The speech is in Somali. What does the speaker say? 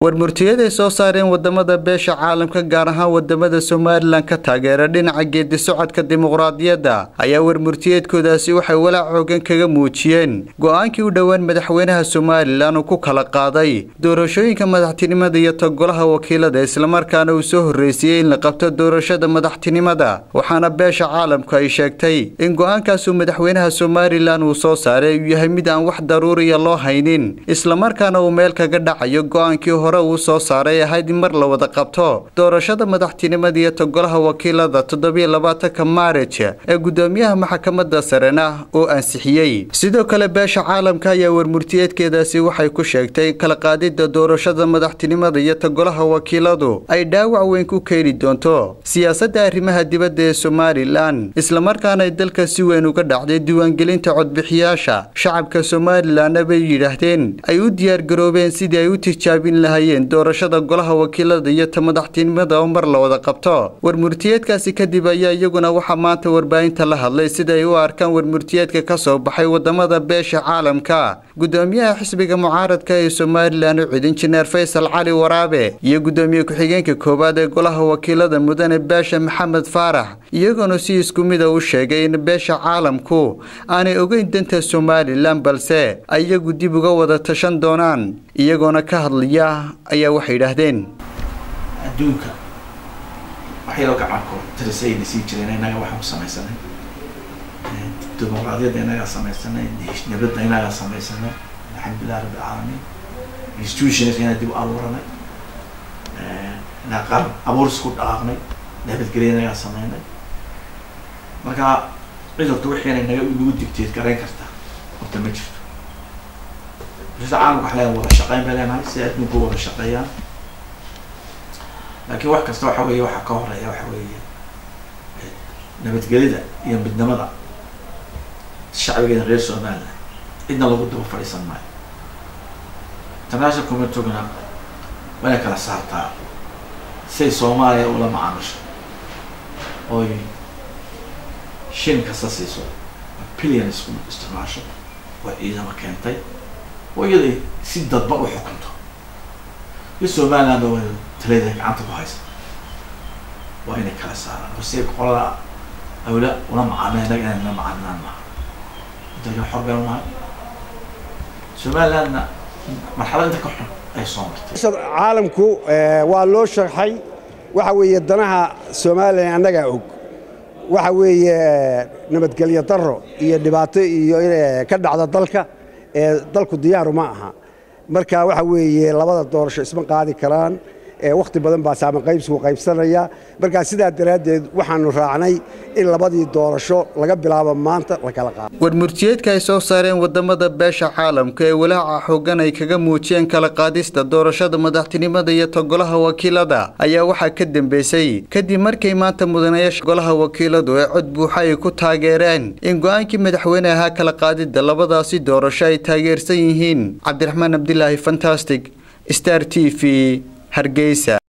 warmurtiyaday soo saareen wadamada beesha caalamka gaar ahaan wadamada somalilan ka taageera dhinaca geedi socodka dimuqraadiyadda ayaa warmurtiyeedkoodaasi waxay walaac xoogan kaga muujiyeen go-aankii u dhowaan madaxweynaha somalilan uu ku kala qaaday doorashooyinka madaxtinimada iyo togolaha wakiilada islamarkaana uu soo horreysiyey in la qabto doorashada madaxtinimada waxaana beesha caalamku ay sheegtay in go-aankaasuu madaxweynaha somalilan uu soo saaray uu yahay mid aan wax daruuriya loo haynin islamarkaana uu meel kaga dhacayo go-aankii hore uu soo saaray ahayd in mar la wada qabto doorashada madaxtinimada iyo togolaha wakiilada toddobiyo labaatanka maarij ee gudoomiyaha maxkamadda sarena oo ansixiyey sidoo kale beesha caalamka ayaa warmurtiyeedkeedaasi waxay ku sheegtay in kala qaadida doorashada madaxtinimada iyo togolaha wakiiladu ay dhaawac weyn ku keeni doonto siyaasadda arrimaha dibadda ee somalilan islamarkaana ay dalka si weyn uga dhacday diiwaangelinta codbixiyaasha shacabka somalilanna bay yidhaahdeen ay u diyaargaroobeen sidii ay u tijaabin lahayeen doorashada golaha wakiilada iyo ta madaxtinimada oo mar la wada qabto warmurtiyeedkaasi kadib ayaa iyaguna waxaa maanta warbaahinta la hadlay sida ay u arkaan warmurtiyeedka ka soo baxay wadamada beesha caalamka gudoomiyaha xisbiga mucaaradka ee somalilan u cid injineer faysal cali waraabe iyo gudoomiye ku-xigeenka koowaad ee golaha wakiilada mudane beesha maxamed faarax iyagoona si isku mida u sheegay in beesha caalamku aanay ogeyn danta somalilan balse ay iyagu dib uga wada tashan doonaan iyagoona ka hadlaya ayaa waxay yidhaahdeen adduunka waxyalo gacankood tirisayna sii jireen innaga waxaan ku samaysanay dimuqraadiyadda innagaa samaysanay nabadda innagaa samaysanay alxamdulilah rabbi alcaalamiin institutionska inaa dib u abuuranay inaa qaran abuuris ku dhaqaaqnay nabadgelya innagaa sameynay marka cid horta wixiina naga nagu digteed garayn karta horta ma jirto bulshada caalamka waxa leedahay wada shaqeyn bay leenahay si adduunku wada shaqeeyaan laakiin wax kasta waxa weeye waxaa ka horeeya waxa weeye nabadgelida iyo midnimada shacbigeeda reer somaliland cidna lagu daba fadhiisan maayo international communityguna waa inay kala saartaa siay soomaaliya ula macaamisho oy shin kasta siiso billion isku isticmaasho oo ciidamo keentay oo iyaday si dadba u xukunto iyo somaliland oo talada gacanta ku haysa waa inay kala saaraan oo si qolada awla ula macaamila inaga inay la macaamilaan maaha inta xor baynu nahay somalilandna marxalad inta ka xun ay soo martay caalamku waa loo sharxay waxa weeye danaha somalilan annagaa og waxa weeye nabadgelyo daro iyo dhibaato iyo ka dhacda dalka ee dalku diyaaru ma aha marka waxa weeye labada doorasho isma qaadi karaan wakhti badan baa saaman qaybsigu qaybsanaya markaa sidaa daraaddeed waxaanu raacnay in labadii doorasho laga bilaabo maanta la kala qaado warmurtiyeedka ay soo saareen wadamada beesha caalamka ee walaaca xoogan ay kaga muujiyeen kala qaadista doorashada madaxtinimada iyo togolaha wakiilada ayaa waxaa ka dambeysay kadib markay maanta mudanayaasha golaha wakiiladu ee cod buuxa ay ku taageereen in go-aankii madaxweyne ahaa kala qaadida labadaasi doorasho ay taageersan yihiin cabdiraxmaan abdilaahi fantastic star t v hargeysa